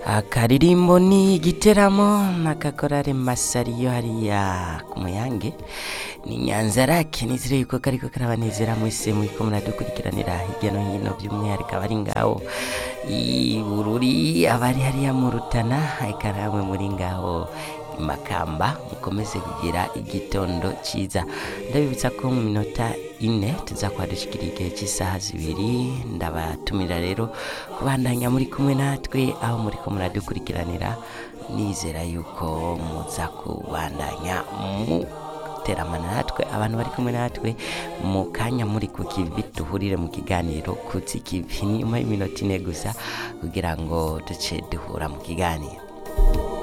akaririmbo ni igiteramo n'agakorare masariyo hariya ku muyange ni nyanzarake nizere yuko kariko karabanezera mwese muriko muradukurikiranira hirya no hino by'umwihariko abari ngaho i bururi abari hariya mu rutana eka namwe muri ngaho i makamba mukomeze kugira igitondo ciza ndabibutsa ko mu minota ine tuza kwadushikira igihe cy'isaha zibiri ndabatumira rero kubandanya muri kumwe natwe aho muriko muradukurikiranira nizera yuko muza kubandanya mu teramana natwe abantu bari kumwe natwe mu kanya muri ku kivi duhurire mu kiganiro kutsi kivi nyuma y'iminota ine gusa kugira ngo duce duhura mu kiganiro